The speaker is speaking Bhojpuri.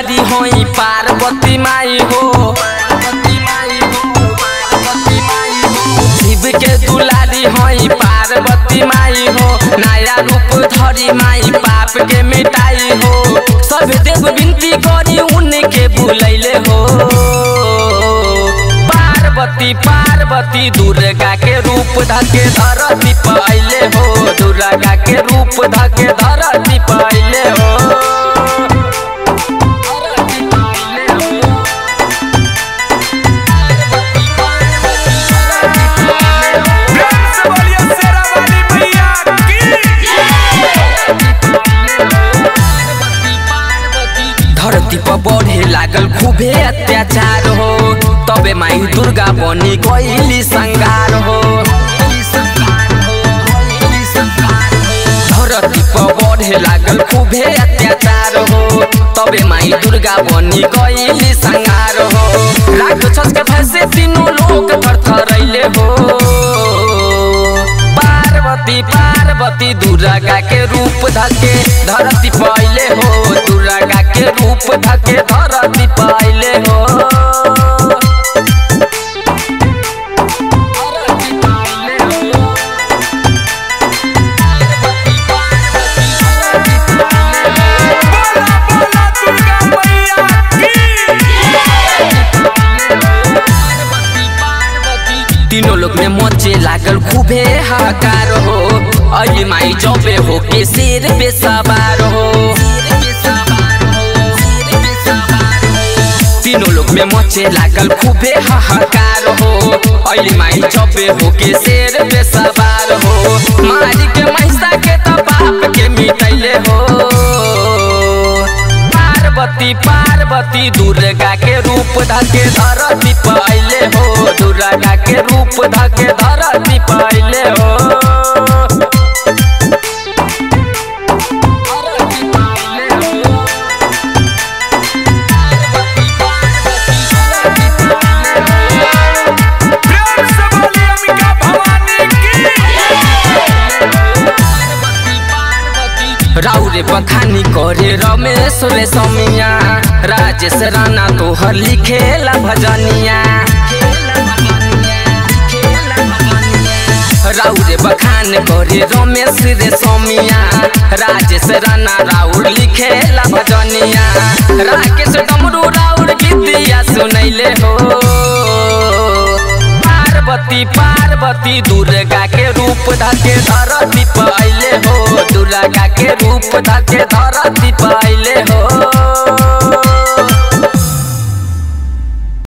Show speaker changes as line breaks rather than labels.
दुलारी होई पार्वती माई हो शिव के दुलारी होई पार्वती माई हो नया रूप धरी माई पाप के मिटाई हो सब देव विनती करी उनके बुलैले हो पार्वती पार्वती दुर्गा के रूप धके धरती पहले हो दुर्गा के रूप धके धरती पहले हो
प्रेम से बोलिए शेरा वाली मैया की
धरती पर बढ़े लागल खूबे अत्याचार हो तबे माई दुर्गा बनी गईली संगार हो धरती पर बढ़े लागल खूबे अत्याचार हो तबे माई दुर्गा बनी गईली संगार हो राक्षस के भय से तीनों लोग थरथरैले हो पार्वती पार्वती दुर्गा के रूप धके धरती पहले हो दुर्गा के रूप धके धरती पहले हो
बोला बोला दुर्गा मैया की
तीनों लोग में मचे लागल खूबे हाकार हो अली माई जबे हो के शेर पे सवार हो तीनों लोग में मचे लागल खूबे हाहाकार हो अली माई जबे हो के शेर पे सवार हो मारी के महिषा के तो बाप के मिटैले हो पार्वती पार्वती दुर्गा के रूप धके धरती पहले हो दुर्गा के रूप धके धरती पहले हो
प्रेम से बोलिए अंबिका भवानी की
राउरे बखानी करे रमेश रे समिया राजेश राणा तोहर लिखेला भजनिया राउरे बखान करे रमेश रे समिया राजेश राणा राउर लिखेला भजनिया राकेश डमरू राउर गीतिया सुनैले हो पार्वती पार्वती दुर्गा के रूप धके धरती पहले हो दुर्गा के रूप धके धरती पहले हो